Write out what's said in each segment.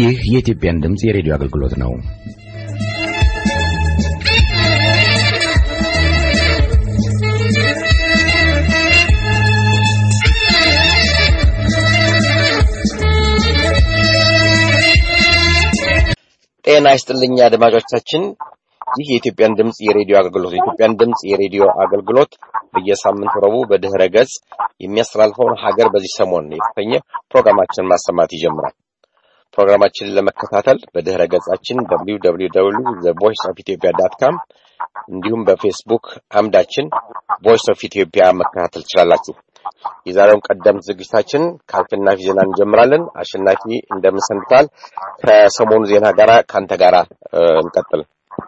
ይህ የኢትዮጵያን ድምፅ የሬዲዮ አገልግሎት ነው። ጤና ይስጥልኝ አድማጮቻችን። ይህ የኢትዮጵያን ድምፅ የሬዲዮ አገልግሎት የኢትዮጵያን ድምፅ የሬዲዮ አገልግሎት በየሳምንቱ ረቡዕ በድህረ ገጽ የሚያስተላልፈውን ሀገር በዚህ ሰሞን የተሰኘ ፕሮግራማችንን ማሰማት ይጀምራል። ፕሮግራማችንን ለመከታተል በድህረ ገጻችን www ቮይስ ኦፍ ኢትዮጵያ ዳት ካም እንዲሁም በፌስቡክ አምዳችን ቮይስ ኦፍ ኢትዮጵያ መከታተል ትችላላችሁ። የዛሬውን ቀደምት ዝግጅታችን ከአሸናፊ ዜና እንጀምራለን። አሸናፊ እንደምን ሰንብተሃል? ከሰሞኑ ዜና ጋራ ከአንተ ጋራ እንቀጥል።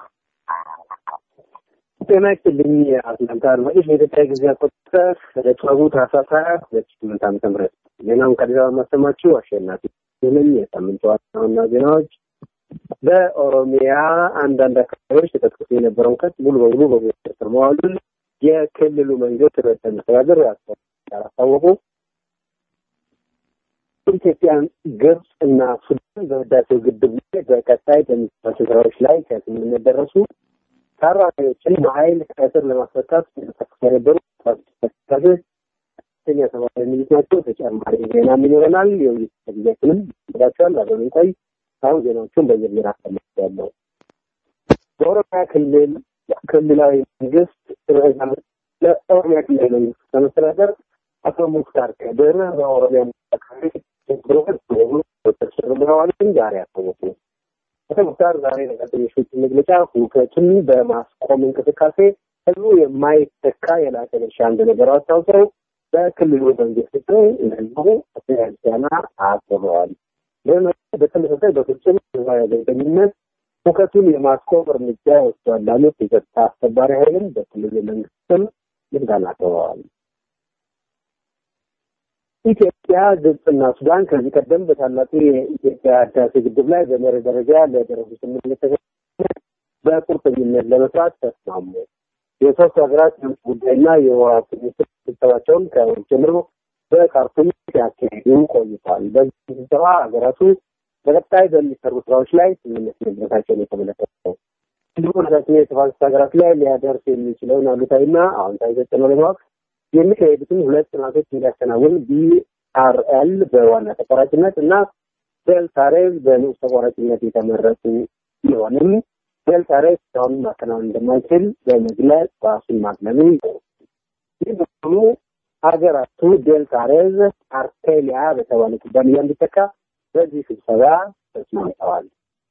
ጤና ይስጥልኝ አትላንታ አድማጮች፣ በኢትዮጵያ ጊዜ አቆጣጠር ረቡዕ ታህሳስ ሀያ ሁለት ሺህ ስምንት ዓመተ ምህረት ዜናውን ከአዲስ አበባ የማሰማችሁ አሸናፊ ሲሆንም የሳምንቱ ዋና ዋና ዜናዎች በኦሮሚያ አንዳንድ አካባቢዎች ተቀስቅሶ የነበረውን ከት ሙሉ በሙሉ በቁጥጥር ስር መዋሉን የክልሉ መንግስት ርዕሰ መስተዳድር አስታወቁ። ኢትዮጵያን፣ ግብጽ እና ሱዳን በህዳሴው ግድብ ላይ በቀጣይ በሚሰራቸው ስራዎች ላይ ከስምምነት ደረሱ። ታራሚዎችን በኃይል ከእስር ለማስፈታት ተንቀሳቅሰው የነበሩ ተከታታዮች ከፍተኛ ሰብአዊ የሚሉት ናቸው። ተጨማሪ ዜናም ይኖረናል። የውይይት ጊዜያችንም ይዳቸዋል። አብረን ቆይ። አሁን ዜናዎቹን በዝርዝር አሰማቸዋለሁ። በኦሮሚያ ክልል ክልላዊ መንግስት ለኦሮሚያ ክልላዊ መንግስት ለመስተዳደር አቶ ሙክታር ከድር በኦሮሚያ አካባቢ ችግሮች በሙሉ ቁጥጥር ስር ውለዋልን ዛሬ አስታወቁ። አቶ ሙክታር ዛሬ ለጋዜጠኞች መግለጫ ሁከቱን በማስቆም እንቅስቃሴ ህዝቡ የማይተካ የላቀ ድርሻ እንደነበረው አስታውሰው በክልሉ መንግስት ስም ህዝቡ ቻና አቅርበዋል። በተመሳሳይ በፍጹም ህዝባዊ አገልገኝነት ሁከቱን የማስቆም እርምጃ ወስዷል ላሉት የጸጥታ አስከባሪ ኃይልም በክልሉ መንግስት ስም ምስጋና አቅርበዋል። ኢትዮጵያ፣ ግብጽና ሱዳን ከዚህ ቀደም በታላቁ የኢትዮጵያ ህዳሴ ግድብ ላይ በመርህ ደረጃ ለደረሱ ስምምነት በቁርጠኝነት ለመስራት ተስማሙ። የሶስት ሀገራት የውጭ ጉዳይና የውሃ ሚኒስትር ስብሰባቸውን ከወር ጀምሮ በካርቱም ሲያካሂዱ ቆይቷል። በዚህ ስብሰባ ሀገራቱ በቀጣይ በሚሰሩ ስራዎች ላይ ስምምነት መድረሳቸውን የተመለከተው እንዲሁም ራሳችን የተፋሰስ ሀገራት ላይ ሊያደርስ የሚችለውን አሉታዊና አዎንታዊ ተጽዕኖ ለማወቅ የሚካሄዱትን ሁለት ጥናቶች እንዲያከናውን ቢአርኤል በዋና ተቋራጭነት እና ቤልታሬዝ በንዑስ ተቋራጭነት የተመረጡ ቢሆንም ቤልታሬዝ ስራውን ማከናወን እንደማይችል በመግለጽ ራሱን ማግለሉ ይህ በመሆኑ ሀገራቱ ዴልታሬዝ አርቴሊያ በተባለ ኩባንያ እንዲተካ በዚህ ስብሰባ ተስማምተዋል።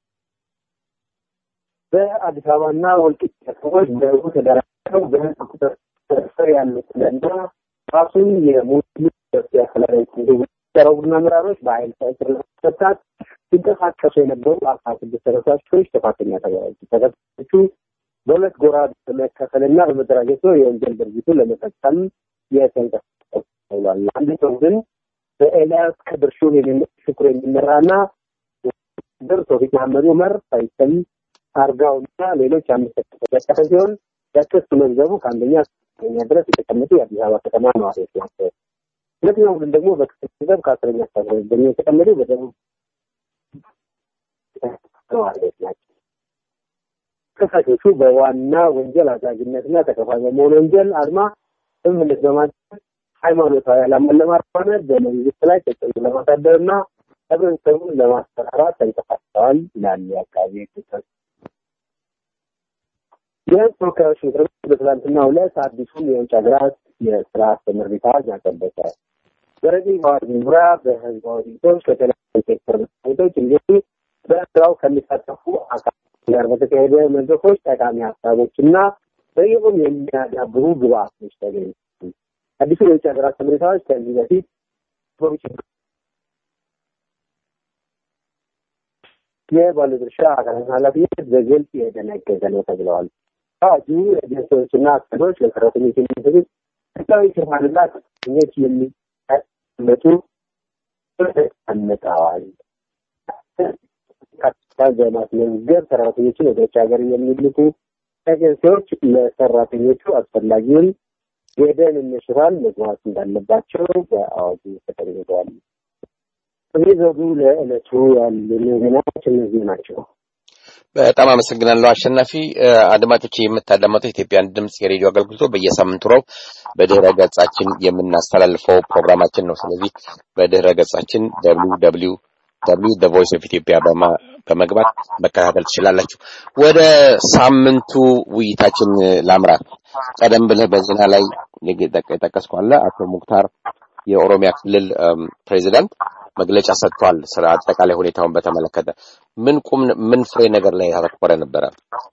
በአዲስ አበባና ወልቂጤ ከተሞች በህቡ ተደራጅተው በህዝብ ቁጥጥር ስር ያሉትና ራሱን የሙስሊም ኢትዮጵያ ሰላማዊ ቡድን አመራሮች በኃይል ከእስር ለማስፈታት ሲንቀሳቀሱ የነበሩ አስራ ስድስት ተከሳሾች ጥፋተኛ ተባሉ። ተከሳሾቹ በሁለት ጎራ በመከፈልና በመደራጀት ነው የወንጀል ድርጊቱን ለመፈጸም የተንቀሳቀሱ ተብሏል። አንድ ሰው ግን በኤልያስ ከድር ሽኩር የሚመራና ድር ቶፊቅ መሐመድ ዑመር ሳይሰም አርጋውና ሌሎች አምስት ተከሳሾች ሲሆን የክስ መዝገቡ ከአንደኛ እስከኛ ድረስ የተቀመጡ የአዲስ አበባ ከተማ ነዋሪዎች ናቸው። ሁለተኛው ቡድን ደግሞ በክስ መዝገብ ከአስረኛ እስከ አስራ ሁለተኛ የተቀመጡ በደቡብ ነዋሪዎች ናቸው። ከሳሾቹ በዋና ወንጀል አድራጊነትና ተከፋይ በመሆን ወንጀል አድማ ስምምነት በማድረግ ሃይማኖታዊ ዓላማን ለማራመድ በመንግስት ላይ ተጽዕኖ ለማሳደርና ህብረተሰቡን ለማስፈራራት ተንቀሳቅሰዋል ይላል የአካባቢ ክሰት። የህዝብ ተወካዮች ምክር ቤት በትላንትናው ዕለት አዲሱን የውጭ ሀገራት የስራ ስምሪት አዋጅ አጸደቀ። በረቂቅ አዋጅ ዙሪያ በህዝባዊ ውይይቶች ከተለያዩ ሴክተር ቤቶች እንዲሁም በስራው ከሚሳተፉ አካላት ጋር በተካሄደ መድረኮች ጠቃሚ ሀሳቦች እና በይሁን የሚያዳብሩ ግብአቶች ተገኙ። አዲሱ የውጭ ሀገራት ስምሪት አዋጅ ከዚህ በፊት የባለድርሻ አካላት ኃላፊነት በግልጽ የደነገገ ነው ተብለዋል። አዋጁ ኤጀንሲዎችና አስከዶች ለሰራተኞች የሚሰጡት ህጋዊ ሽፋንና ሰራተኞች የሚመጡ አነጣዋል። በማስመዝገብ ሰራተኞችን ወደ ውጭ ሀገር የሚልኩ ኤጀንሲዎች ለሰራተኞቹ አስፈላጊውን የደህንነት ሽፋን መግባት እንዳለባቸው በአዋጁ ተቀምጠዋል። እዚህ ዘውዱ ለዕለቱ ያሉ ዜናዎች እነዚህ ናቸው። በጣም አመሰግናለሁ አሸናፊ። አድማጮች የምታዳመጡት የኢትዮጵያን ድምፅ የሬዲዮ አገልግሎት በየሳምንቱ ረቡዕ በድህረ ገጻችን የምናስተላልፈው ፕሮግራማችን ነው። ስለዚህ በድህረ ገጻችን ደብሊው ደብሊው ደብሊው ዘ ቮይስ ኦፍ ኢትዮጵያ በመግባት መከታተል ትችላላችሁ። ወደ ሳምንቱ ውይይታችን ላምራት። ቀደም ብለህ በዜና ላይ የጠቀስከው አለ አቶ ሙክታር የኦሮሚያ ክልል ፕሬዚዳንት መግለጫ ሰጥቷል። ስለ አጠቃላይ ሁኔታውን በተመለከተ ምን ቁም ምን ፍሬ ነገር ላይ ያተኮረ ነበረ?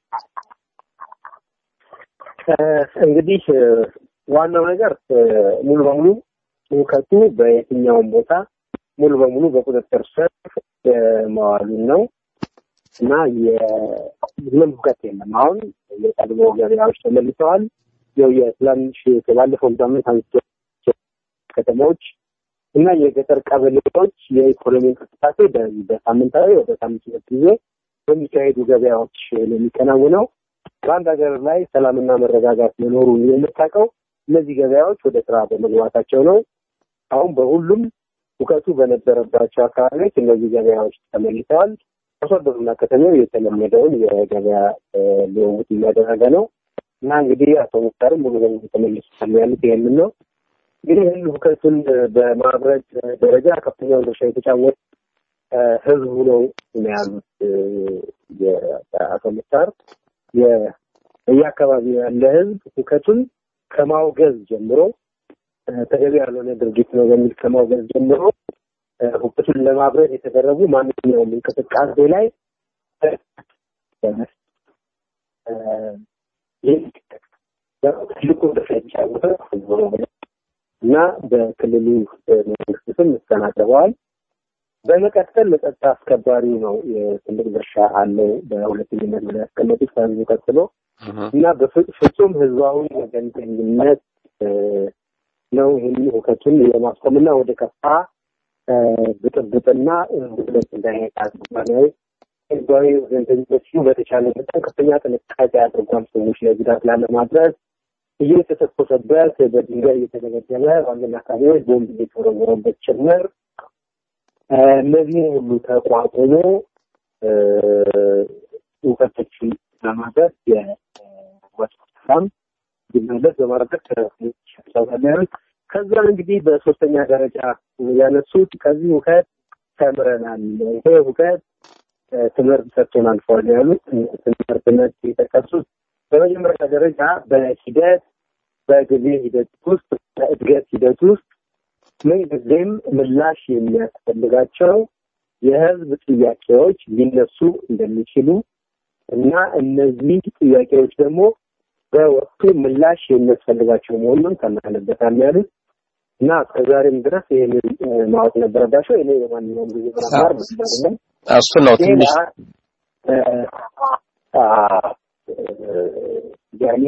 እንግዲህ ዋናው ነገር ሙሉ በሙሉ እውቀቱ በየትኛውም ቦታ ሙሉ በሙሉ በቁጥጥር ስር መዋሉን ነው እና ምንም ሁከት የለም። አሁን የቀድሞ ገበያዎች ተመልሰዋል። ያው የትናንሽ ከባለፈው ሳምንት አንስቶ ከተሞች እና የገጠር ቀበሌዎች የኢኮኖሚ እንቅስቃሴ በሳምንታዊ በሳምንት ሁለት ጊዜ በሚካሄዱ ገበያዎች ነው የሚከናወነው። በአንድ ሀገር ላይ ሰላምና መረጋጋት መኖሩን የምታውቀው እነዚህ ገበያዎች ወደ ስራ በመግባታቸው ነው። አሁን በሁሉም እውቀቱ በነበረባቸው አካባቢዎች እነዚህ ገበያዎች ተመልሰዋል። አርሶ አደሩና ከተማው የተለመደውን የገበያ ልውውጥ እያደረገ ነው እና እንግዲህ አቶ ሙክታርም ሙሉ በሙሉ ተመልሰዋል ያሉት ይህንን ነው። እንግዲህ ይህን ሁከቱን በማብረድ ደረጃ ከፍተኛውን ድርሻ የተጫወት ህዝቡ ነው ያሉት አቶ ሙክታር። የየአካባቢው ያለ ህዝብ ሁከቱን ከማውገዝ ጀምሮ ተገቢ ያልሆነ ድርጊት ነው በሚል ከማውገዝ ጀምሮ ሁከቱን ለማብረድ የተደረጉ ማንኛውም እንቅስቃሴ ላይ ትልቁ ድርሻ የተጫወተ ህዝቡ ነው እና በክልሉ መንግስት ስም ምስጋና አቅርበዋል። በመቀጠል ለጸጥታ አስከባሪው ነው ትልቅ ድርሻ አለው በሁለተኝነት ላይ ያስቀመጡት ከህዝቡ ቀጥሎ እና በፍጹም ህዝባዊ ወገንተኝነት ነው ይህን ሁከቱን የማስቆምና ወደ ከፋ ብጥብጥና ውድለት እንዳይሄድ አድርጓል። ህዝባዊ ወገንተኝነት ሲሉ በተቻለ መጠን ከፍተኛ ጥንቃቄ አድርጓል። ሰዎች ላይ ጉዳት ላለማድረስ እየተተኮሰበት በድንጋይ እየተደበደበ በአንዳንድ አካባቢዎች ቦምብ እየተወረወረበት ጭምር እነዚህን ሁሉ ተቋቁሞ እውቀቶችን ለማድረግ የወጥ ሰላም እንዲመለስ በማድረግ ተሳሳቢያዎች ከዛ እንግዲህ በሶስተኛ ደረጃ ያነሱት ከዚህ እውቀት ተምረናል፣ ይሄ እውቀት ትምህርት ሰጥቶን አልፏል ያሉት ትምህርትነት የጠቀሱት በመጀመሪያ ደረጃ በሂደት በጊዜ ሂደት ውስጥ በእድገት ሂደት ውስጥ ምንጊዜም ምላሽ የሚያስፈልጋቸው የህዝብ ጥያቄዎች ሊነሱ እንደሚችሉ እና እነዚህ ጥያቄዎች ደግሞ በወቅቱ ምላሽ የሚያስፈልጋቸው መሆኑን ተምረንበታል ያሉት እና እስከዛሬም ድረስ ይህንን ማወቅ ነበረባቸው። እኔ የማንኛውም ጊዜ መማር አይደለም እሱ ነው ትንሽ ያኔ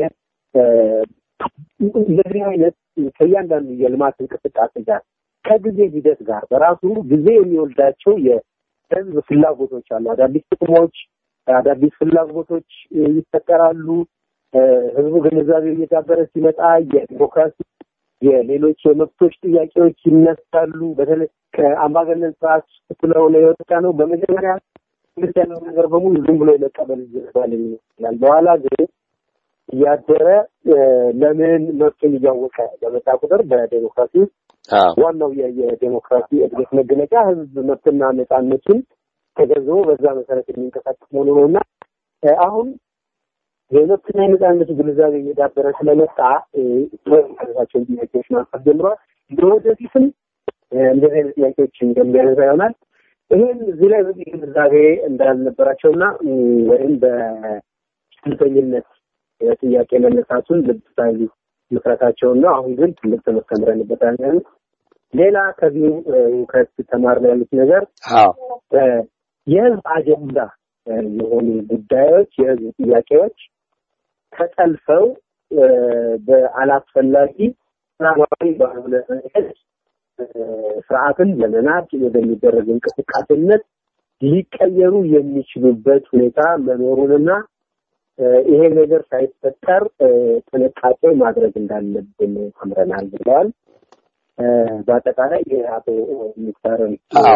እንደዚህ አይነት ከእያንዳንዱ የልማት እንቅስቃሴ ጋር ከጊዜ ሂደት ጋር በራሱ ጊዜ የሚወልዳቸው የህዝብ ፍላጎቶች አሉ። አዳዲስ ጥቅሞች፣ አዳዲስ ፍላጎቶች ይፈጠራሉ። ህዝቡ ግንዛቤ እየዳበረ ሲመጣ የዲሞክራሲ የሌሎች የመብቶች ጥያቄዎች ይነሳሉ። በተለይ ከአምባገነን ስርዓት ስለሆነ የወጣ ነው። በመጀመሪያ ትምህርት ያለው ነገር በሙሉ ዝም ብሎ የመቀበል ይባል ይመስላል። በኋላ ግን እያደረ ለምን መብቱን እያወቀ በመጣ ቁጥር በዴሞክራሲ ውስጥ ዋናው የዴሞክራሲ እድገት መገለጫ ህዝብ መብትና ነፃነቱን ተገንዝቦ በዛ መሰረት የሚንቀሳቀስ መሆኑ ነው እና አሁን የመብትና የነፃነቱ ግንዛቤ እየዳበረ ስለመጣ ያነሳቸውን ጥያቄዎች ማንሳት ጀምሯል። ለወደፊትም እንደዚህ አይነት ጥያቄዎች እንደሚያነሳ ይሆናል። ይህም እዚህ ላይ በዚህ ግንዛቤ እንዳልነበራቸውና ወይም በሽልተኝነት ጥያቄ መነሳቱን ልብ ሳይሉ ምክረታቸውን ነው። አሁን ግን ትልቅ ትምህርት ተምረንበታል ያሉት። ሌላ ከዚሁ እውቀት ተማርን ያሉት ነገር የህዝብ አጀንዳ የሆኑ ጉዳዮች የህዝብ ጥያቄዎች ተጠልፈው በአላስፈላጊ ሰላማዊ ባልሆነ መንገድ ስርዓትን ለመናድ ወደሚደረግ እንቅስቃሴነት ሊቀየሩ የሚችሉበት ሁኔታ መኖሩንና ይሄ ነገር ሳይፈጠር ጥንቃቄ ማድረግ እንዳለብን ተምረናል ብለዋል። በአጠቃላይ የአቶ ሙክታርን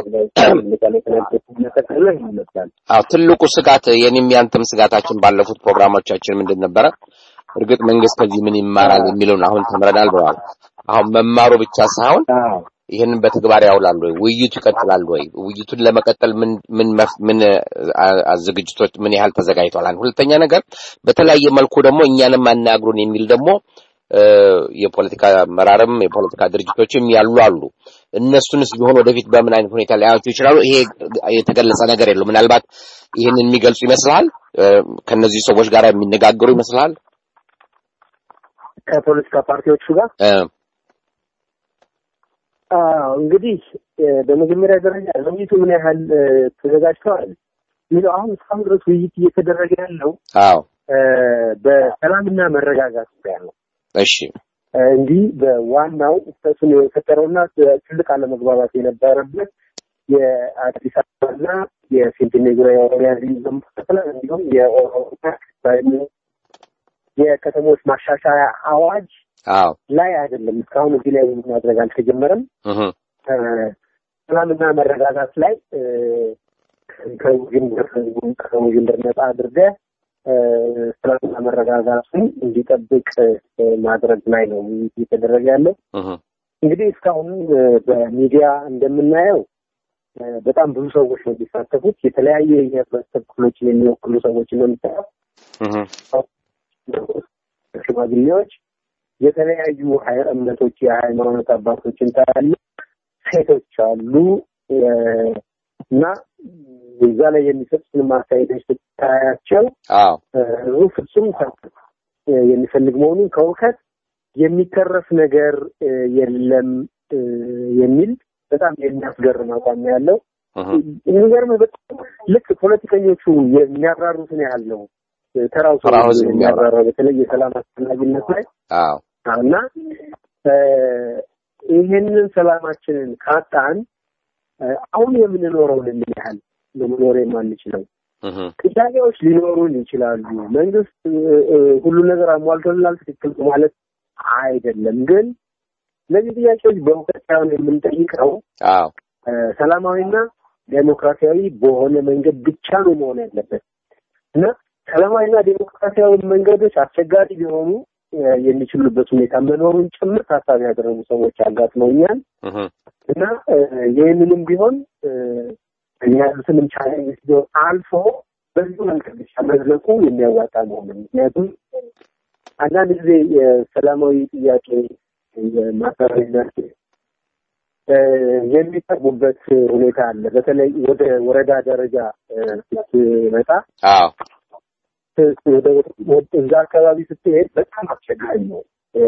መጠቀለ ይመስላል። አዎ ትልቁ ስጋት የኔም ያንተም ስጋታችን ባለፉት ፕሮግራሞቻችን ምንድን ነበረ? እርግጥ መንግስት ከዚህ ምን ይማራል የሚለውን አሁን ተምረናል ብለዋል። አሁን መማሩ ብቻ ሳይሆን ይህንን በተግባር ያውላሉ ወይ? ውይይቱ ይቀጥላል ወይ? ውይይቱን ለመቀጠል ምን ምን ምን ዝግጅቶች ምን ያህል ተዘጋጅቷል? አንድ ሁለተኛ ነገር በተለያየ መልኩ ደግሞ እኛንም አናግሩን የሚል ደግሞ የፖለቲካ አመራርም የፖለቲካ ድርጅቶችም ያሉ አሉ። እነሱንስ ቢሆን ወደፊት በምን አይነት ሁኔታ ሊያዩቸው ይችላሉ? ይሄ የተገለጸ ነገር የለው። ምናልባት ይህንን የሚገልጹ ይመስልሃል? ከነዚህ ሰዎች ጋር የሚነጋገሩ ይመስልሃል? ከፖለቲካ ፓርቲዎቹ ጋር እንግዲህ በመጀመሪያ ደረጃ ውይይቱ ምን ያህል ተዘጋጅተዋል የሚለው አሁን እስካሁን ድረስ ውይይት እየተደረገ ያለው አዎ በሰላምና መረጋጋት ዙሪያ ነው። እሺ እንዲህ በዋናው ተጽዕኖ የፈጠረውና ትልቅ አለመግባባት የነበረበት የአዲስ አበባና የፊንፊኔ ዙሪያ የኦሮሚያ ልዩ ዞን መካከል እንዲሁም የኦሮሚያ የከተሞች ማሻሻያ አዋጅ አዎ ላይ አይደለም። እስካሁን እዚህ ላይ ውይይት ማድረግ አልተጀመረም። እህ ሰላምና መረጋጋት ላይ ከውዥንብር ከውዥንብር ነጻ አድርገህ ሰላምና መረጋጋቱን እንዲጠብቅ ማድረግ ላይ ነው ውይይት እየተደረገ ያለው። እህ እንግዲህ እስካሁን በሚዲያ እንደምናየው በጣም ብዙ ሰዎች ነው የሚሳተፉት። የተለያየ የህብረተሰብ ክፍሎችን የሚወክሉ ሰዎች ነው የሚሳተፉት። እህ ሽማግሌዎች፣ የተለያዩ ሀይ- እምነቶች የሃይማኖት አባቶችን ታያሉ፣ ሴቶች አሉ እና እዛ ላይ የሚሰጡትን ማስተያየቶች ስታያቸው አዎ ህዝቡ ፍጹም ሰላም የሚፈልግ መሆኑን ከውከት የሚተረፍ ነገር የለም የሚል በጣም የሚያስገርም አቋም ነው ያለው። እህ የሚገርምህ በጣም ልክ ፖለቲከኞቹ የሚያብራሩትን ያህል ነው ተራው ሰው ተራው ህዝብ የሚያብራራው በተለይ የሰላም አስፈላጊነት ላይ አዎ እና ይህንን ሰላማችንን ካጣን አሁን የምንኖረውን ምን ያህል ለመኖር የማንችለው እህ ጥያቄዎች ሊኖሩን ይችላሉ። መንግስት ሁሉ ነገር አሟልቶልናል ትክክል ማለት አይደለም። ግን እነዚህ ጥያቄዎች በእውቀት ሳይሆን የምንጠይቀው አዎ ሰላማዊና ዴሞክራሲያዊ በሆነ መንገድ ብቻ ነው መሆን ያለበት እና ሰላማዊና ዴሞክራሲያዊ መንገዶች አስቸጋሪ ሊሆኑ የሚችሉበት ሁኔታ መኖሩን ጭምር ታሳቢ ያደረጉ ሰዎች አጋጥመውኛል እህ እና ይህንንም ቢሆን እኛ ያሉትንም ቻሌንጅ ቢሆን አልፎ በዚሁ መንገድ ብቻ መዝለቁ የሚያዋጣ መሆኑ ምክንያቱም አንዳንድ ጊዜ የሰላማዊ ጥያቄ ማሰሪነት የሚቀርቡበት ሁኔታ አለ። በተለይ ወደ ወረዳ ደረጃ ስትመጣ አዎ ወደ እዛ አካባቢ ስትሄድ በጣም አስቸጋሪ ነው።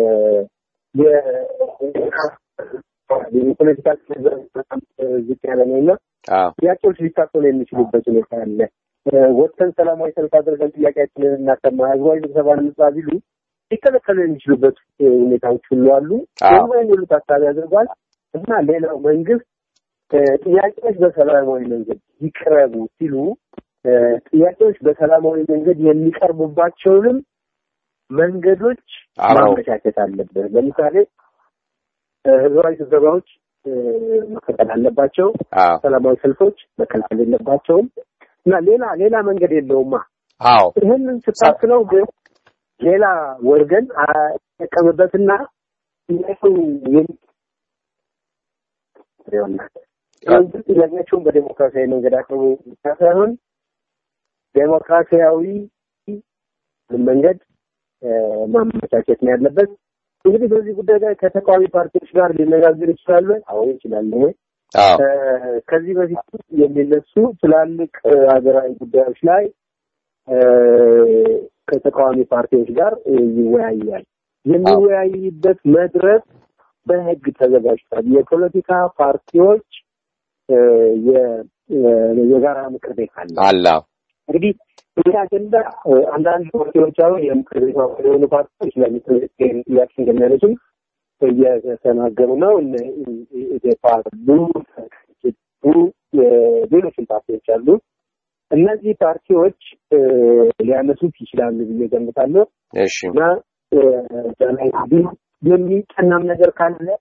የፖለቲካ በጣም ዝቅ ያለ ነው እና አዎ ጥያቄዎች ሊታፈኑ የሚችሉበት ሁኔታ አለ። ወጥተን ሰላማዊ ሰልፍ አድርገን ጥያቄያችንን እናሰማ፣ ህዝባዊ ስብሰባ እንጥራ ቢሉ ሊከለከሉ የሚችሉበት ሁኔታዎች ሁሉ አሉ። አዎ። ደግሞ የሚሉ ታሳቢ አድርጓል እና ሌላው መንግስት ጥያቄዎች በሰላማዊ መንገድ ይቅረቡ ሲሉ ጥያቄዎች በሰላማዊ መንገድ የሚቀርቡባቸውንም መንገዶች አዎ። ማመቻቸት አለበት። ለምሳሌ ህዝባዊ ስብሰባዎች መከተል አለባቸው። አዎ ሰላማዊ ሰልፎች መከልከል የለባቸውም እና ሌላ ሌላ መንገድ የለውማ። አዎ ይህንን ስታስለው ግን ሌላ ወገን አይጠቀምበትና ጥያቄው የሚ- መንግስት ጥያቄያቸውን በዴሞክራሲያዊ መንገድ አቅርቦ ብቻ ሳይሆን ዴሞክራሲያዊ መንገድ እ፣ ማመቻቸት ነው ያለበት። እንግዲህ በዚህ ጉዳይ ላይ ከተቃዋሚ ፓርቲዎች ጋር ሊነጋገር ይችላሉ። አዎ ይችላል። አዎ ከዚህ በፊት የሚነሱ ትላልቅ እ፣ ሀገራዊ ጉዳዮች ላይ እ፣ ከተቃዋሚ ፓርቲዎች ጋር እ፣ ይወያያል። የሚወያይበት መድረክ በህግ ተዘጋጅቷል። የፖለቲካ ፓርቲዎች እ፣ የ- የ- የጋራ ምክር ቤት አለ። አለ አዎ እንግዲህ ይህ አጀንዳ እ፣ አንዳንድ ፓርቲዎች አሁን የምክር ቤት አባል የሆኑ ፓርቲዎች ለምክር ቤት ይህን ጥያቄ እንደሚያነሱም እየተናገሩ ነው። እነ ኢዴፓ አሉ፣ ቱ ሌሎችም ፓርቲዎች አሉ። እነዚህ ፓርቲዎች እ፣ ሊያነሱት ይችላሉ ብዬ ገምታለሁ እሺ እና እ፣ እዛ ላይ እንግዲህ የሚጠናም ነገር ካለ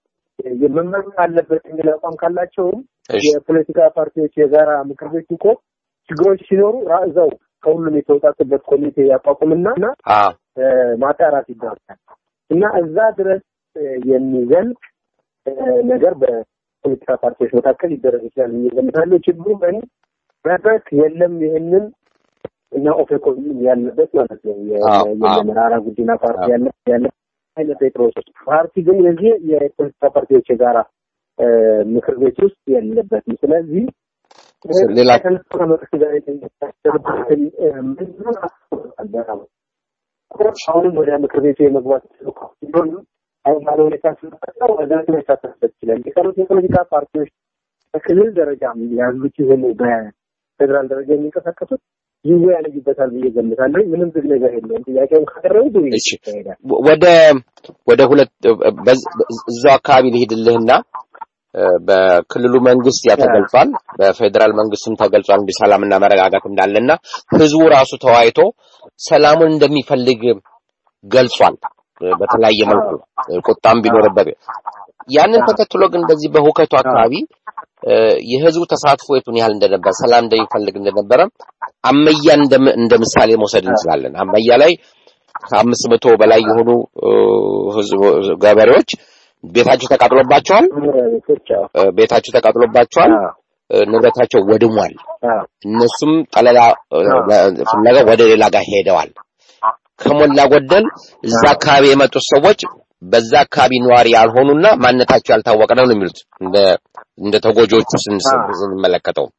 የመመረጥ አለበት የሚል አቋም ካላቸውም እሺ የፖለቲካ ፓርቲዎች የጋራ ምክር ቤት እኮ ችግሮች ሲኖሩ ራ- እዛው ከሁሉም የተወጣጡበት ኮሚቴ ያቋቁምና እና አ እ፣ ማጣራት ይደረጋል እና እዛ ድረስ እ፣ የሚዘልቅ እ፣ ነገር በፖለቲካ ፓርቲዎች መካከል ሊደረግ ይችላል ብዬ እገምታለሁ። ችግሩ ምን መድረክ የለም ይህንን እና ኦፌኮ ያለበት ማለት ነው የ- አዎ፣ የ- አዎ። የመራራ ጉዲና ፓርቲ አዎ። ያለ ያለ አይነት ጴጥሮስ ፓርቲ ግን የዚህ የፖለቲካ ፓርቲዎች የጋራ እ፣ ምክር ቤት ውስጥ የለበትም። ስለዚህ ሌላ ከነሱ መንግስት ጋር የተሳሰረበትን እ፣ ምንድነው አልበራም አሁንም ወደ ምክር ቤቱ የመግባት ሲሆን አሁን ባለ ሁኔታ ስለፈጠር ወደ መሳተፍበት ይችላል። የቀሩት የፖለቲካ ፓርቲዎች በክልል ደረጃ ያሉት የሆኑ በፌዴራል ደረጃ የሚንቀሳቀሱት ይወያዩበታል ብዬ ገምታለሁ። ምንም ዝግ ነገር የለውም። ጥያቄውን ካቀረቡ ውይይት እሺ። ይካሄዳል። ወደ ወደ ሁለት በዝ- እዛው አካባቢ ልሄድልህና እ፣ በክልሉ መንግስት ያ ተገልጿል፣ በፌዴራል መንግስትም ተገልጿል እንዲህ ሰላምና መረጋጋት እንዳለና ህዝቡ ራሱ ተወያይቶ ሰላሙን እንደሚፈልግ ገልጿል። እ፣ በተለያየ መልኩ እ፣ ቁጣም ቢኖርበት ያንን ተከትሎ ግን በዚህ በሁከቱ አካባቢ እ፣ የህዝቡ ተሳትፎ የቱን ያህል እንደነበረ ሰላም እንደሚፈልግ እንደነበረ አመያን እንደ እንደ ምሳሌ መውሰድ እንችላለን። አመያ ላይ ከአምስት መቶ በላይ የሆኑ እ፣ ህዝብ ገበሬዎች ቤታቸው ተቃጥሎባቸዋል። ቤቶች አዎ፣ እ፣ ቤታቸው ተቃጥሎባቸዋል። አዎ፣ እ፣ ንብረታቸው ወድሟል። አዎ፣ እነሱም ጠለላ እ፣ ፍለጋ ወደ ሌላ ጋር ሄደዋል። ከሞላ ጎደል እዛ አካባቢ የመጡት ሰዎች በዛ አካባቢ ነዋሪ ያልሆኑና ማንነታቸው ያልታወቀ ነው ነው የሚሉት እንደ እንደ ተጎጂዎቹ ስን- ስንመለከተው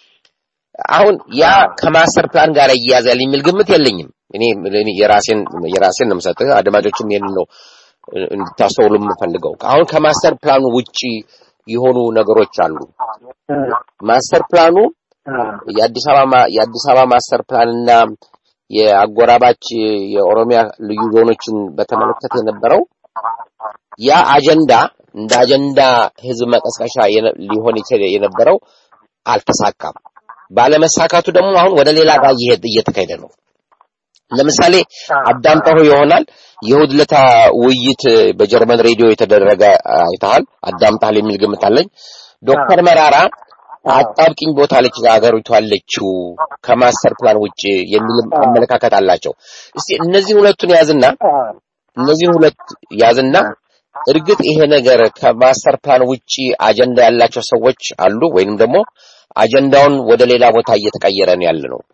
አሁን ያ ከማስተር ፕላን ጋር እያያዛል የሚል ግምት የለኝም። እኔ እኔ የራሴን የራሴን ነው የምሰጥህ። አድማጮችም ይሄንን ነው እ፣ እንድታስተውሉ የምፈልገው። አሁን ከማስተር ፕላኑ ውጪ የሆኑ ነገሮች አሉ። ማስተር ፕላኑ አዎ፣ የአዲስ አበባ ማ- የአዲስ አበባ ማስተር ፕላንና የአጎራባች የኦሮሚያ ልዩ ዞኖችን በተመለከተ የነበረው ያ አጀንዳ እንደ አጀንዳ ህዝብ መቀስቀሻ የነ- ሊሆን ይችል የነበረው አልተሳካም። ባለመሳካቱ ደግሞ አሁን ወደ ሌላ ጋር እየሄድ እየተካሄደ ነው። ለምሳሌ አዳምጠው ይሆናል የእሑድ ዕለት ውይይት በጀርመን ሬዲዮ የተደረገ አይተሃል፣ አዳምጠሃል የሚል ግምት አለኝ። ዶክተር መራራ አጣብቂኝ ቦታ ልጅ ሀገሪቱ አለችው ከማስተር ፕላን ውጭ የሚል አመለካከት አላቸው። እስቲ እነዚህ ሁለቱን ያዝና አዎ፣ እነዚህን ሁለት ያዝና እርግጥ ይሄ ነገር ከማስተር ፕላን ውጪ አጀንዳ ያላቸው ሰዎች አሉ ወይንም ደግሞ አጀንዳውን ወደ ሌላ ቦታ እየተቀየረ ነው ያለ ነው።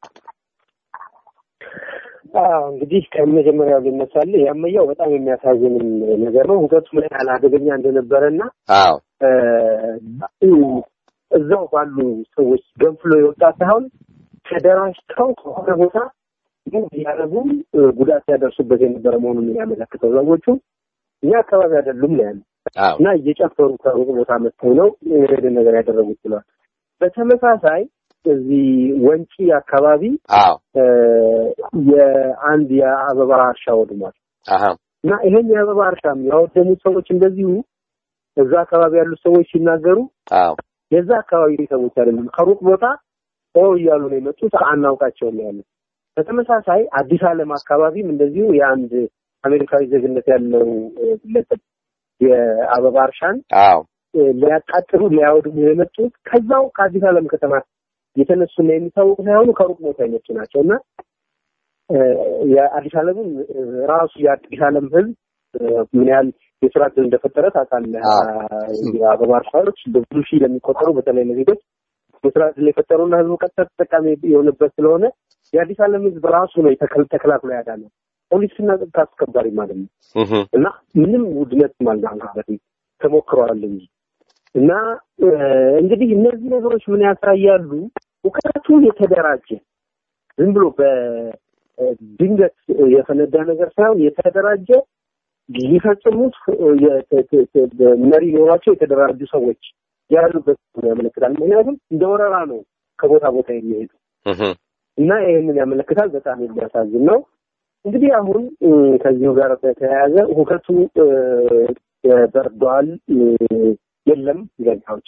አዎ እንግዲህ ከመጀመሪያው ልነሳልህ ያመያው በጣም የሚያሳዝንም ነገር ነው። ሁከቱ ምን ያህል አደገኛ እንደነበረና አዎ እ፣ እዛው ባሉ ሰዎች ገንፍሎ የወጣ ሳይሆን ተደራጅተው ከሆነ ቦታ ምን እያደረጉ እ፣ ጉዳት ያደርሱበት የነበረ መሆኑን የሚያመለክተው ሰዎቹ እኛ አካባቢ አይደሉም ነው ያሉት አዎ እና እየጨፈሩ ከሩቅ ቦታ መጥተው ነው ይሄን ነገር ያደረጉት ብለዋል። በተመሳሳይ እዚህ ወንጪ አካባቢ አዎ እ፣ የአንድ የአበባ እርሻ ወድሟል አሃ እና ይሄን የአበባ እርሻም ያወደሙት ሰዎች እንደዚሁ እዛ አካባቢ ያሉት ሰዎች ሲናገሩ አዎ የዛ አካባቢ ሰዎች አይደለም ከሩቅ ቦታ ኦ እያሉ ነው የመጡት አናውቃቸውም ነው ያሉት። በተመሳሳይ አዲስ ዓለም አካባቢም እንደዚሁ የአንድ አሜሪካዊ ዜግነት ያለው እ፣ ግለሰብ የአበባ እርሻን አዎ እ፣ ሊያቃጥሉ ሊያወድሙ የመጡት ከዛው ከአዲስ ዓለም ከተማ የተነሱና የሚታወቁ ሳይሆኑ ከሩቅ ቦታ የመጡ ናቸው እና እ፣ የአዲስ ዓለምም እ፣ ራሱ የአዲስ ዓለም ሕዝብ እ፣ ምን ያህል የስራ ዕድል እንደፈጠረ ታውቃለህ። አዎ። የአበባ እርሻዎች በብዙ ሺህ ለሚቆጠሩ በተለይ ለዜጎች የስራ ዕድል የፈጠሩና ሕዝቡ ቀጥታ ተጠቃሚ የሆነበት ስለሆነ የአዲስ ዓለም ሕዝብ ራሱ ነው የተከል- ተከላክሎ ያዳነው ፖሊስና ጸጥታ አስከባሪ ማለት ነው። እህ እና ምንም ውድነት አልነበረበትም ተሞክረዋል እንጂ እና እ፣ እንግዲህ እነዚህ ነገሮች ምን ያሳያሉ? እውቀቱ የተደራጀ ዝም ብሎ በድንገት የፈነዳ ነገር ሳይሆን የተደራጀ ሊፈጽሙት እ፣ የተ- ተ- ተ- መሪ ኖሯቸው የተደራጁ ሰዎች ያሉበት ያመለክታል። ምክንያቱም እንደ ወረራ ነው ከቦታ ቦታ የሚሄዱ እህ እና ይህንን ያመለክታል። በጣም የሚያሳዝን ነው። እንግዲህ አሁን እ፣ ከዚሁ ጋር በተያያዘ ሁከቱ እ፣ በርዷል እ፣ የለም ገዳዎች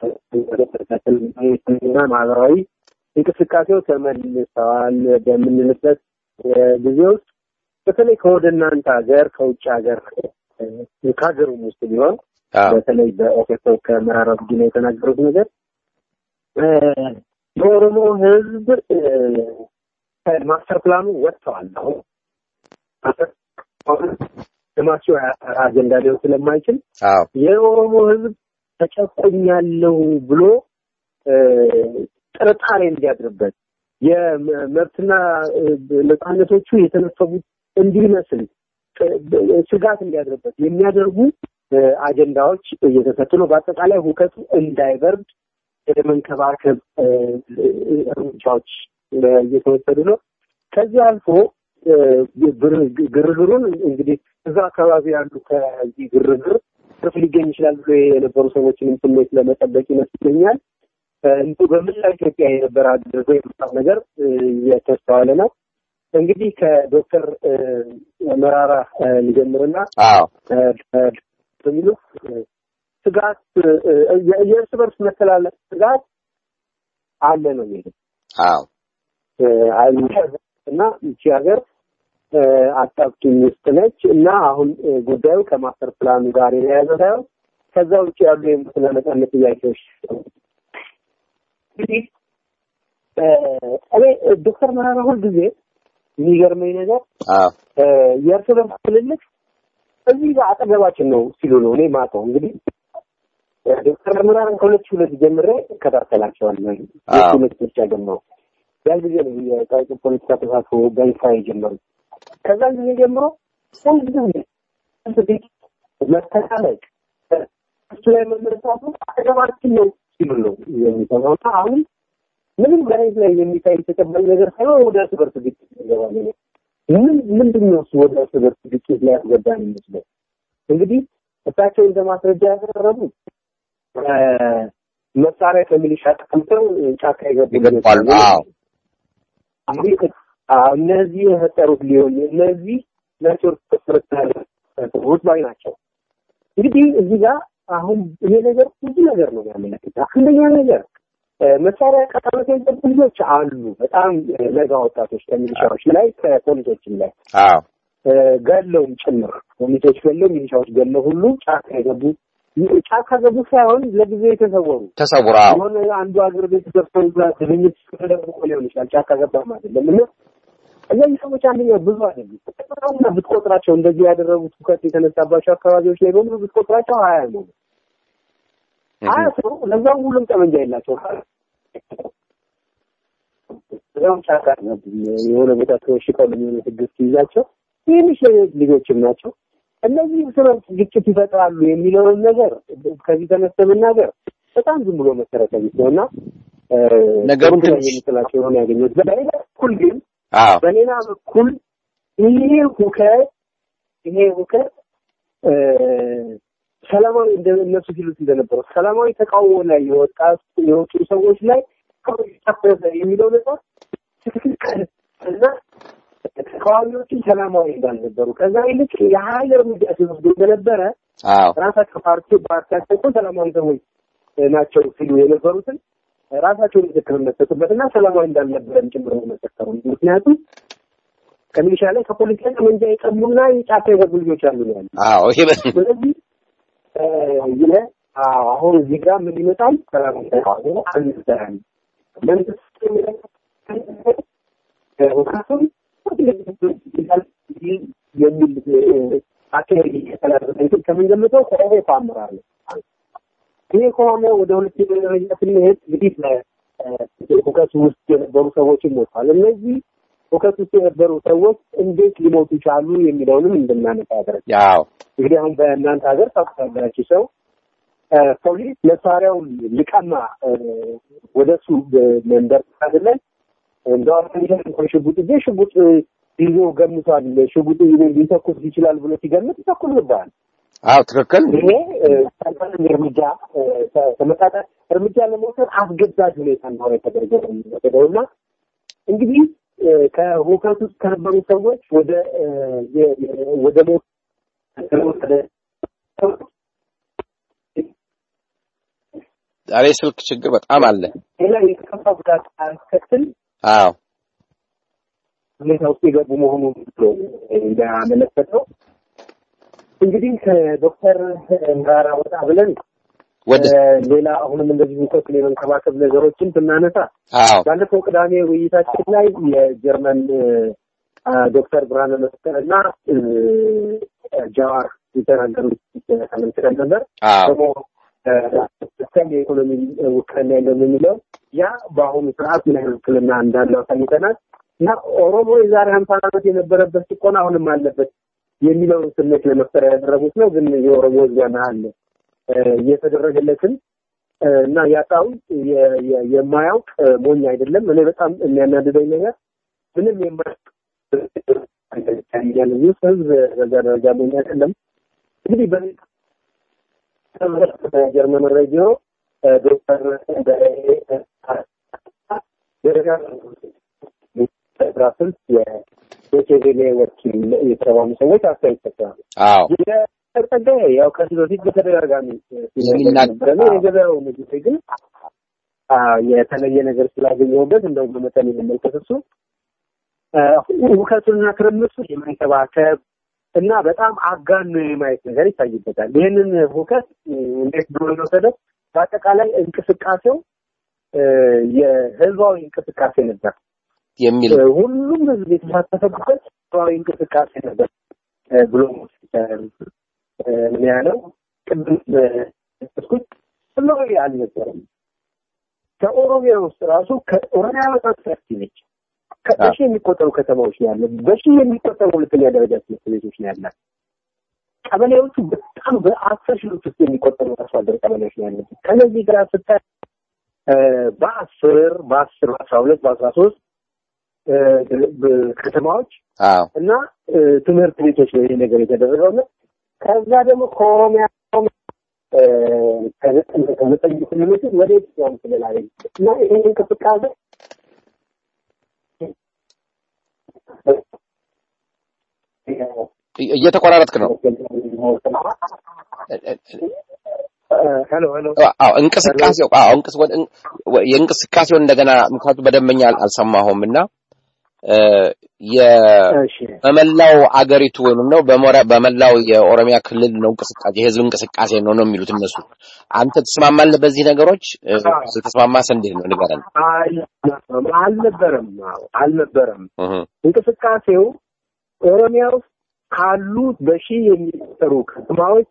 እና ማህበራዊ እንቅስቃሴው ተመልሰዋል በምንልበት እ፣ ጊዜ ውስጥ በተለይ ከወደ እናንተ ሀገር ከውጭ ሀገር እ፣ ከሀገሩም ውስጥ ቢሆን በተለይ በኦፌኮ ከመራራ ጉዲና የተናገሩት ነገር የኦሮሞ ህዝብ ማስተር ፕላኑ ወጥተዋል። አሁን ልማቸው አጀንዳ ሊሆን ስለማይችል የኦሮሞ ህዝብ ተጨቆኛለሁ ብሎ ጥርጣሬ እንዲያድርበት የመብትና ነፃነቶቹ የተነፈጉት እንዲመስል ስጋት እንዲያድርበት የሚያደርጉ አጀንዳዎች እየተሰጡ ነው። በአጠቃላይ ሁከቱ እንዳይበርድ የመንከባከብ እርምጃዎች እየተወሰዱ ነው። ከዚህ አልፎ ግርግሩን እንግዲህ እዛ አካባቢ ያሉ ከዚህ ግርግር ትርፍ ሊገኝ ይችላል ብሎ የነበሩ ሰዎችንም ስሜት ለመጠበቅ ይመስለኛል እንዲሁ በመላ ኢትዮጵያ የነበረ አድርጎ የመጣው ነገር እየተስተዋለ ነው። እንግዲህ ከዶክተር መራራ ሊጀምርና የሚሉ ስጋት የእርስ በርስ መተላለፍ ስጋት አለ ነው የሚለው እና ይቺ ሀገር አጣብቂኝ ውስጥ ነች እና አሁን ጉዳዩ ከማስተር ፕላኑ ጋር የተያያዘ ሳይሆን ከዛ ውጭ ያሉ የሙስና ነጻነት ጥያቄዎች እንግዲህ እኔ ዶክተር መራራ ሁልጊዜ የሚገርመኝ ነገር የእርስ በርስ ትልልቅ እዚህ ጋር አጠገባችን ነው ሲሉ ነው እኔ ማውቀው። እንግዲህ ዶክተር መራራን ከሁለት ሺህ ሁለት ጀምሬ እከታተላቸዋለሁ። ሁለት ሁለት ምርጫ ጀምሮ ያን ጊዜ ነው የታዋቂ ፖለቲካ ተሳትፎ በይፋ የጀመሩት። ከዛን ጊዜ ጀምሮ ሁልጊዜ መተላለቅ እሱ ላይ መመለሳቱ አጠገባችን ነው ሲሉ ነው የሚሰማው እና አሁን ምንም መሬት ላይ የሚታይ ተጨባጭ ነገር ሳይሆን ወደ እርስ በርስ ግጭት ይገባል። ምን ምንድን ነው እሱ ወደ እርስ በርስ ግጭት ላይ ያስገባን ይመስለው? እንግዲህ እሳቸው እንደ ማስረጃ ያቀረቡት መሳሪያ ከሚሊሻ ተቀምጠው ጫካ የገቡ እንግዲህ እነዚህ የፈጠሩት ሊሆን እነዚህ ኔትወርክ ሰዎች ባይ ናቸው። እንግዲህ እዚህ ጋር አሁን ይሄ ነገር ብዙ ነገር ነው የሚያመለክት። አንደኛ ነገር መሳሪያ ቀጣመት የገቡ ልጆች አሉ። በጣም ለጋ ወጣቶች ከሚሊሻዎች ላይ ከፖሊሶችም ላይ ገለውም ጭምር ፖሊሶች ገለው ሚሊሻዎች ገለው ሁሉ ጫካ የገቡ ጫካ ገቡ ሳይሆን ለጊዜ የተሰወሩ ተሰውራ የሆነ አንዱ ሀገር ቤት ገብተው ግንኙት ተደርጎ ሊሆን ይችላል። ጫካ ገባም አይደለም እና እነዚህ ሰዎች አንደኛ ብዙ አይደሉም እና ብትቆጥራቸው እንደዚህ ያደረጉት ሁከት የተነሳባቸው አካባቢዎች ላይ በሙሉ ብትቆጥራቸው ሀያ ነው ሀያ ሰው ለዛም ሁሉም ጠመንጃ የላቸው እዛም ጫካ የሆነ ቦታ ተወሽቀው ለሚሆነ ህግስት ይዛቸው ትንሽ ልጆችም ናቸው። እነዚህ ስረት ግጭት ይፈጥራሉ የሚለውን ነገር ከዚህ ተነስተ መናገር በጣም ዝም ብሎ መሰረተ ቢስ ነው እና ነገሩን ትንሽ የሚጥላቸው የሆነ ያገኘት በሌላ በኩል ግን በሌላ በኩል ይሄ ሁከት ይሄ ሁከት ሰላማዊ እነሱ ሲሉት እንደነበረው ሰላማዊ ተቃውሞ ላይ የወጣ የወጡ ሰዎች ላይ ታፈዘ የሚለው ነገር ትክክል እና ተቃዋሚዎችን ሰላማዊ እንዳልነበሩ ከዛ ይልቅ የሀይል እርምጃ ሲወስዱ እንደነበረ ራሳቸው ፓርቲ ፓርቲያቸው እኮ ሰላማዊ ሰዎች ናቸው ሲሉ የነበሩትን ራሳቸው ምስክርነት ሰጡበት እና ሰላማዊ እንዳልነበረም ጭምር መሰከሩ። ምክንያቱም ከሚሊሻ ላይ ከፖለቲካ ጠመንጃ የቀሙና የጫካ የገቡ ልጆች አሉ ነው ያሉ። አዎ ይሄ ስለዚህ ይለ አሁን እዚህ ጋር ምን ይመጣል? ሰላማዊ ተቃውሞ አንሰራም መንግስት ሁካቱም የሚል አካሄድ እየተላለፈ ከምንገምተው ከኦፌኮ አመራር ነው። ይሄ ከሆነ ወደ ሁለተኛ ደረጃ ስንሄድ እንግዲህ ሁከቱ ውስጥ የነበሩ ሰዎችም ሞቷል። እነዚህ ሁከት ውስጥ የነበሩ ሰዎች እንዴት ሊሞቱ ቻሉ የሚለውንም እንድናነሳ ያደረግ ያው እንግዲህ አሁን በእናንተ ሀገር ታውቁታላችሁ ሰው ፖሊስ መሳሪያውን ሊቀማ ወደ እሱ መንደር አይደለም እንደው እንኳን ሽጉጥ ይዤ ሽጉጥ ይዞ ገምቷል፣ ሽጉጥ ይዞ ሊተኩስ ይችላል ብሎ ሲገምት ይተኩስብሃል። አዎ ትክክል። ይሄ ተመጣጣኝ እርምጃ ተመጣጣኝ እርምጃ ለመውሰድ አስገዳጅ ሁኔታ እንደሆነ ተደርጎ ነው የሚወሰደው እና እንግዲህ ከሁከት ውስጥ ከነበሩ ሰዎች ወደ ወደ ሞት ተወሰደ ዛሬ ስልክ ችግር በጣም አለ። ሌላ የከፋ ጉዳት አያስከትል አዎ ሁኔታ ውስጥ የገቡ መሆኑን ነው ያመለከተው። እንግዲህ ከዶክተር መራራ ወጣ ብለን ወደ ሌላ አሁንም እንደዚህ ሙቀትን የመንከባከብ ነገሮችን ብናነሳ አዎ ባለፈው ቅዳሜ ውይይታችን ላይ የጀርመን ዶክተር ብርሃነ መስቀል እና ጃዋር የተናገሩት ተመልክተን ነበር። አዎ ደግሞ እስከም የኢኮኖሚ ውክልና የለም የሚለው ያ በአሁኑ ሰዓት ምን ያህል ውክልና እንዳለው አሳይተናል እና ኦሮሞ የዛሬ ሀምሳ ዓመት የነበረበት ጭቆና አሁንም አለበት የሚለውን ስሜት ለመፍጠር ያደረጉት ነው። ግን የኦሮሞ ሕዝብ ያን ያህል እየተደረገለትን እና ያጣውን የማያውቅ ሞኝ አይደለም። እኔ በጣም የሚያናድደኝ ነገር ምንም የማያውቅ ያለ ህዝብ በዛ ደረጃ ሞኝ አይደለም። እንግዲህ በጀርመን ሬዲዮ ዶክተር ብራስልስ የዶቼቬሌ ወኪል የተባሉ ሰዎች አስተያየት ሰጥተዋል። አዎ ጸጋዬ ያው ከዚህ በፊት በተደጋጋሚ የሚናገር ሲናገር የገበያው ንግድ ግን የተለየ ነገር ስላገኘሁበት እንደው በመጠን የመመልከት እሱ ሁከቱንና ትርምሱን የመንከባከብ እና በጣም አጋኖ የማየት ነገር ይታይበታል። ይህንን ሁከት እንዴት ብሎ የወሰደው በአጠቃላይ እንቅስቃሴው የህዝባዊ እንቅስቃሴ ነበር የሚል ሁሉም ህዝብ የተሳተፈበት ህዝባዊ እንቅስቃሴ ነበር ብሎ ምን ያለው ቅድም ስኩት ህዝባዊ አልነበረም። ከኦሮሚያ ውስጥ ራሱ ከኦሮሚያ በጣም ሰፊ ነች። በሺ የሚቆጠሩ ከተማዎች ነው ያለ። በሺ የሚቆጠሩ ሁለተኛ ደረጃ ትምህርት ቤቶች ነው ያላት። ቀበሌዎቹ በጣም በአስር ሺዎች ውስጥ የሚቆጠሩ አርሶ አደር ቀበሌዎች ነው ያሉት። ከነዚህ ጋር ስታይ በአስር በአስር በአስራ ሁለት በአስራ ሶስት ከተማዎች አዎ እና ትምህርት ቤቶች ነው ይህ ነገር የተደረገው እና ከዛ ደግሞ ከኦሮሚያ ከዘጠኝ ክልሎች ወደ የትኛውም ክልል አለ እና ይህ እንቅስቃሴ እየተቆራረጥክ ነው። ሄሎ ሄሎ አዎ እንቅስቃሴው አዎ እንቅስ ወደ የእንቅስቃሴውን እንደገና ምክንያቱ በደንበኛ አልሰማሁም እና የ እሺ በመላው አገሪቱ ወይም ነው በሞራ በመላው የኦሮሚያ ክልል ነው እንቅስቃሴ የህዝብ እንቅስቃሴ ነው ነው የሚሉት እነሱ። አንተ ትስማማለህ በዚህ ነገሮች? ስትስማማስ እንዴት ነው ንገረን። አልነበረም አዎ አልነበረም እህ እንቅስቃሴው ኦሮሚያ ውስጥ ካሉት በሺህ የሚቆጠሩ ከተማዎች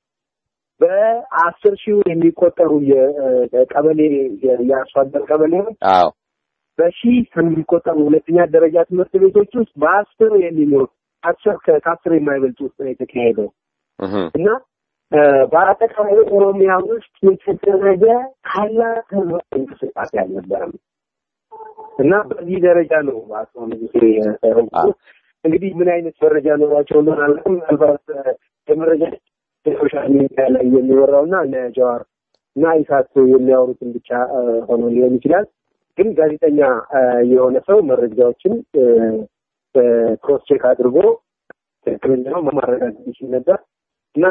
በአስር ሺህ የሚቆጠሩ የቀበሌ የአርሶ አደር ቀበሌዎች አዎ በሺህ ከሚቆጠሩ ሁለተኛ ደረጃ ትምህርት ቤቶች ውስጥ በአስር የሚኖሩ አስር ከአስር የማይበልጡ ውስጥ ነው የተካሄደው እህ እና በአጠቃላይ ኦሮሚያ ውስጥ የተደረገ ታላቅ ህዝባዊ እንቅስቃሴ አልነበረም እና በዚህ ደረጃ ነው አቶ ንጉሴ ያቀረቡት። እንግዲህ ምን አይነት መረጃ ኖሯቸው እንደሆነ አላውቅም። ምናልባት የመረጃ ሶሻል ሚዲያ ላይ የሚወራው እና እነ ጀዋር እና ኢሳት የሚያወሩትን ብቻ ሆኖ ሊሆን ይችላል። ግን ጋዜጠኛ የሆነ ሰው መረጃዎችን ክሮስ ቼክ አድርጎ ትክክለኛ ነው ማረጋገጥ ይችል ነበር እና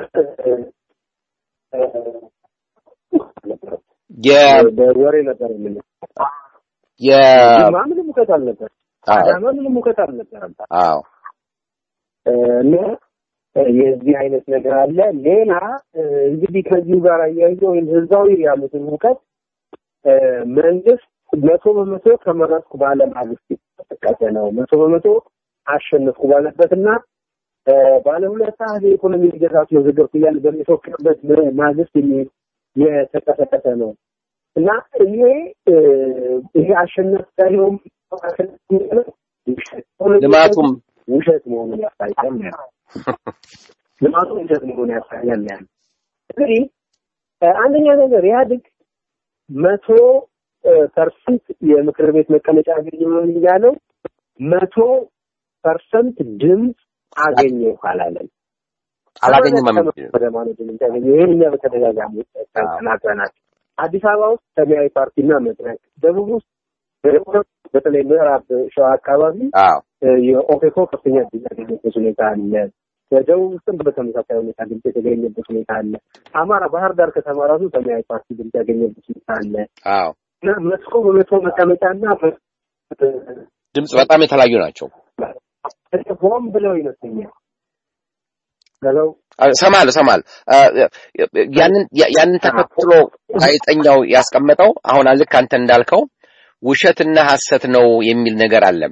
የ በወሬ ነበር የምን የ ምንም ሙከት አልነበር። አዳማ ምንም ሙከት አልነበረም። አዎ እና የዚህ አይነት ነገር አለ። ሌላ እንግዲህ ከዚሁ ጋር አያይዞ ወይም ህዝባዊ ያሉትን ሙከት መንግስት መቶ በመቶ ተመረጥኩ ባለ ማግስት የተጠቀሰ ነው። መቶ በመቶ አሸነፍኩ ባለበትና ባለ ሁለት ሰዓት የኢኮኖሚ እድገት አስመዘገብኩ እያለ በሚፎክርበት ማግስት የተቀሰቀሰ ነው እና ይሄ ይሄ አሸነፍ ሳይሆን ልማቱም ውሸት መሆኑን ያሳያል። ልማቱ ውሸት መሆኑን ያሳያል። ያን እንግዲህ አንደኛ ነገር ኢህአዴግ መቶ ፐርሰንት የምክር ቤት መቀመጫ አገኘሁ እያለው መቶ ፐርሰንት ድምፅ አገኘሁ አላለም። አላገኘም ወደ ማለት ድምፅ ያገኘ ይህን እኛ በተደጋጋሚ ተናግረናል። አዲስ አበባ ውስጥ ሰማያዊ ፓርቲና መድረክ፣ ደቡብ ውስጥ በተለይ ምዕራብ ሸዋ አካባቢ አዎ የኦፌኮ ከፍተኛ ድምፅ ያገኘበት ሁኔታ አለ። በደቡብ ውስጥም በተመሳሳይ ሁኔታ ድምፅ የተገኘበት ሁኔታ አለ። አማራ ባህር ዳር ከተማ ራሱ ሰማያዊ ፓርቲ ድምፅ ያገኘበት ሁኔታ አለ አዎ እና መቶ በመቶ መቀመጫና ድምፅ በጣም የተለያዩ ናቸው። ሆን ብለው ይመስለኛል ሄሎ ሰማለሁ ሰማለሁ። ያንን ያንን ተከትሎ ጋዜጠኛው ያስቀመጠው አሁን ልክ አንተ እንዳልከው ውሸትና ሐሰት ነው የሚል ነገር አለ።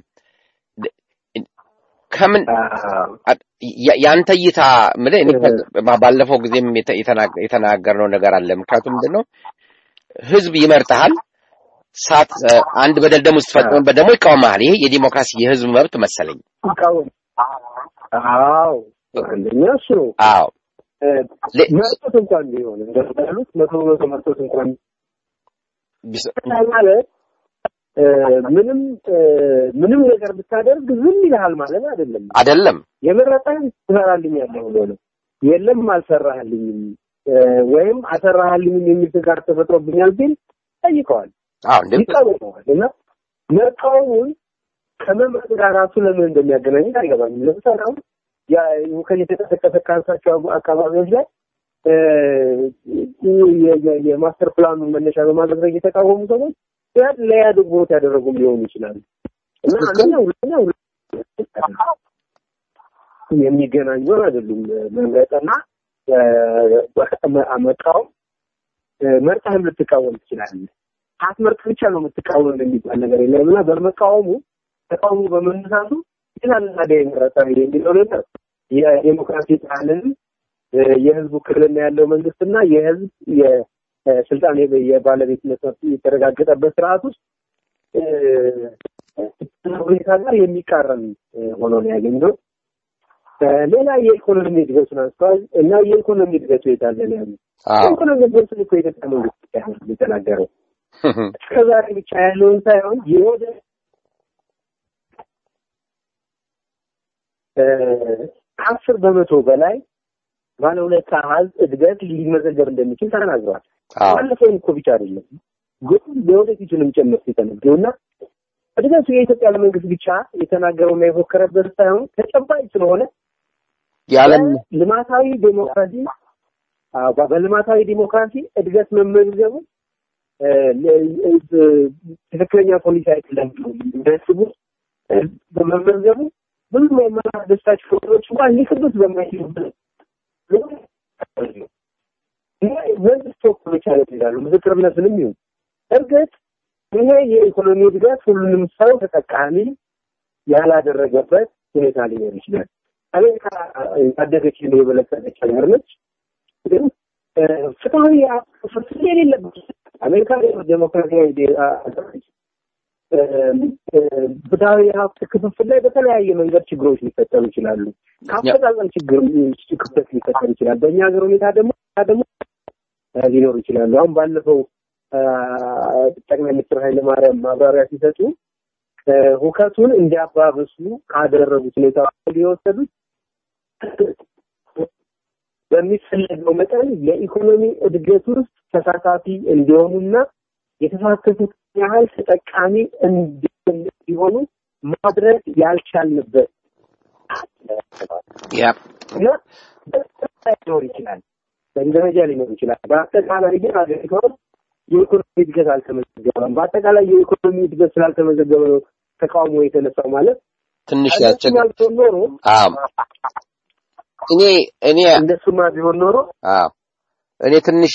ከምን ያንተ እይታ ምልህ እኔ ባለፈው ጊዜም የተናገርነው ነገር አለ። ምክንያቱም ምንድን ነው ህዝብ ይመርጥሃል። ሳት አንድ በደል ደግሞ ስትፈጽምበት ደግሞ ይቃወማል። ይሄ የዲሞክራሲ የህዝብ መብት መሰለኝ። ይቃወም አዎ አንደኛ እሱ ነው። አዎ መርጦት እንኳን ቢሆን እንደሚሉት መቶ በመቶ መርጦት እንኳን ማለት ምንም ምንም ነገር ብታደርግ ዝም ይልሃል ማለት አይደለም። አይደለም የመረጠህን ትሰራልኛለህ ብሎ ነው። የለም አልሰራህልኝም ወይም አሰራህልኝም የሚል ስጋት ተፈጥሮብኛል ቢል ጠይቀዋል፣ አዎ እንዴ ይቃወመዋል። እና መቃወሙን ከመምረጥ ጋር ራሱ ለምን እንደሚያገናኙት አይገባኝም። ለምሳሌ አሁን ሁከት የተቀሰቀሰ ካንሳቸው አካባቢዎች ላይ የማስተር ፕላኑን መነሻ በማድረግ የተቃወሙ ሰዎች ያን ለኢህአዴግ ቦት ያደረጉም ሊሆኑ ይችላሉ እና አንደኛ ሁለተኛ የሚገናኙ አይደሉም። መምረጥና መቃወም መርጠህም ልትቃወም ትችላለህ። ሳትመርጥ ብቻ ነው የምትቃወም የሚባል ነገር የለም እና በመቃወሙ ተቃውሞ በመነሳቱ ይላልና የመረጠ የሚለው ነገር የዴሞክራሲ ባህልን የህዝቡ ክልልና ያለው መንግስትና የህዝብ የስልጣን የባለቤትነት መብት የተረጋገጠበት ስርዓት ውስጥ ሁኔታ ጋር የሚቃረን ሆኖ ነው ያገኘው። ሌላ የኢኮኖሚ እድገቱን አንስተዋል እና የኢኮኖሚ እድገቱ የታለ ነው ያሉ። የኢኮኖሚ እድገቱን እኮ የኢትዮጵያ መንግስት ብቻ ነው የተናገረው። እስከዛሬ ብቻ ያለውን ሳይሆን የወደ ከአስር በመቶ በላይ ባለ ሁለት አሃዝ እድገት ሊመዘገብ እንደሚችል ተናግረዋል። ባለፈውም እኮ ብቻ አይደለም ግን የወደፊቱንም ጭምር ሲተነብዩ እና እድገቱ የኢትዮጵያ መንግስት ብቻ የተናገረውና የፎከረበት ሳይሆን ተጨባጭ ስለሆነ የዓለም ልማታዊ ዴሞክራሲ በልማታዊ ዲሞክራሲ እድገት መመዝገቡ ትክክለኛ ፖሊሲ አይደለም የሚያስቡ በመመዝገቡ ብዙ የማያስደስታቸው ነገሮች እንኳን ሊክዱት በማይችሉበት መንግስት ተወካዮች አለት ይላሉ። ምስክርነትንም ይሁን እርግጥ ይሄ የኢኮኖሚ እድገት ሁሉንም ሰው ተጠቃሚ ያላደረገበት ሁኔታ ሊኖር ይችላል። አሜሪካ ያደገች የበለጸገች ሀገር ነች። ግን ፍትሐዊ ፍትህ የሌለበት አሜሪካ ዴሞክራሲያዊ ሀገር ነች። ፍትሐዊ ሀብት ክፍፍል ላይ በተለያየ መንገድ ችግሮች ሊፈጠሩ ይችላሉ። ከአፈጻጸም ችግር ክፍተት ሊፈጠር ይችላል። በእኛ ሀገር ሁኔታ ደግሞ ደግሞ ሊኖሩ ይችላሉ። አሁን ባለፈው ጠቅላይ ሚኒስትር ኃይለማርያም ማብራሪያ ሲሰጡ ሁከቱን እንዲያባብሱ ካደረጉት ሁኔታ የወሰዱት በሚፈለገው መጠን የኢኮኖሚ እድገት ውስጥ ተሳታፊ እንዲሆኑና የተሳተፉት ያህል ተጠቃሚ እንዲሆኑ ማድረግ ያልቻልንበት እና ሊኖር ይችላል። በደረጃ ሊኖር ይችላል። በአጠቃላይ ግን ሀገሪቷ የኢኮኖሚ እድገት አልተመዘገበም። በአጠቃላይ የኢኮኖሚ እድገት ስላልተመዘገበ ነው ተቃውሞ የተነሳው ማለት ትንሽ ያስቸግራል። ኖሮ እኔ እኔ እንደሱማ ቢሆን ኖሮ እኔ ትንሽ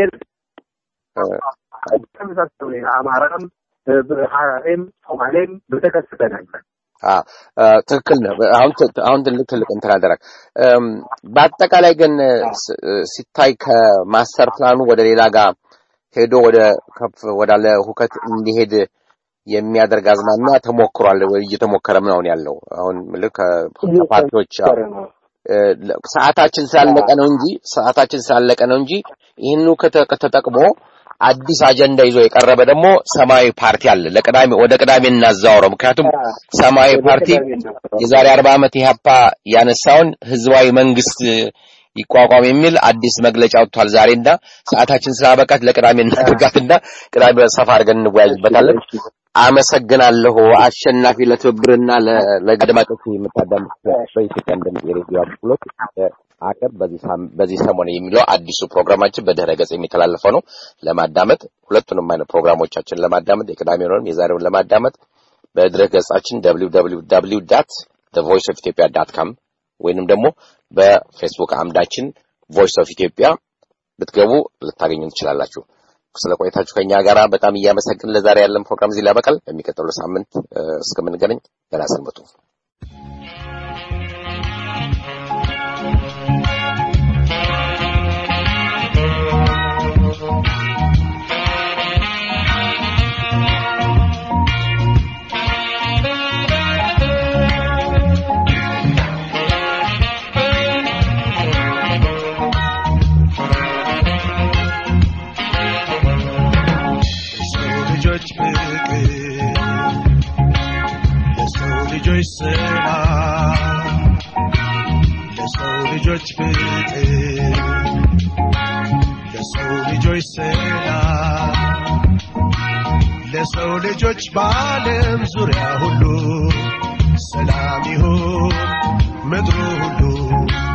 ተመሳሳይ አማራም ሐራሬም ሶማሌም በተከሰተ ነበር። ትክክል ነው። አሁን አሁን ትልቅ ትልቅ እንትን አደረግ። በአጠቃላይ ግን ሲታይ ከማስተር ፕላኑ ወደ ሌላ ጋር ሄዶ ወደ ከፍ ወዳለ ሁከት እንዲሄድ የሚያደርግ አዝማሚያ ተሞክሯል ወይ እየተሞከረም ነው ያለው። አሁን ልክ ከፓርቲዎች ሰዓታችን ስላለቀ ነው እንጂ ሰዓታችን ስላለቀ ነው እንጂ ይህኑ ከተጠቅሞ አዲስ አጀንዳ ይዞ የቀረበ ደግሞ ሰማያዊ ፓርቲ አለ። ለቅዳሜ ወደ ቅዳሜ እናዛወረው። ምክንያቱም ሰማያዊ ፓርቲ የዛሬ አርባ ዓመት ኢህአፓ ያነሳውን ህዝባዊ መንግስት ይቋቋም የሚል አዲስ መግለጫ ወጥቷል ዛሬና ሰዓታችን ስላበቃት ለቅዳሜ እናድርጋትና ቅዳሜ ሰፋ አድርገን እንወያይበታለን። አመሰግናለሁ አሸናፊ ለትብብርና ለአድማጮች የምታዳምጥ በኢትዮጵያ እንደምት የሬዲዮ አገልግሎት አቀብ በዚህ ሰሞን የሚለው አዲሱ ፕሮግራማችን በድህረ ገጽ የሚተላለፈው ነው። ለማዳመጥ ሁለቱንም አይነት ፕሮግራሞቻችን ለማዳመጥ የቅዳሜውንም የዛሬውን ለማዳመጥ በድረ ገጻችን www ዳት ቮይስ ኦፍ ኢትዮጵያ ዳት ካም ወይንም ደግሞ በፌስቡክ አምዳችን ቮይስ ኦፍ ኢትዮጵያ ብትገቡ ልታገኙ ትችላላችሁ። ስለ ቆይታችሁ ከኛ ጋር በጣም እያመሰግን ለዛሬ ያለን ፕሮግራም እዚህ ላበቃል። በሚቀጥለው ሳምንት እስከምንገናኝ ደህና ሰንብቱ። ልጆች ሰላም ለሰው ልጆች ፍቅር ለሰው ልጆች ሰላም ለሰው ልጆች በዓለም ዙሪያ ሁሉ ሰላም ይሁን ምድሩ ሁሉ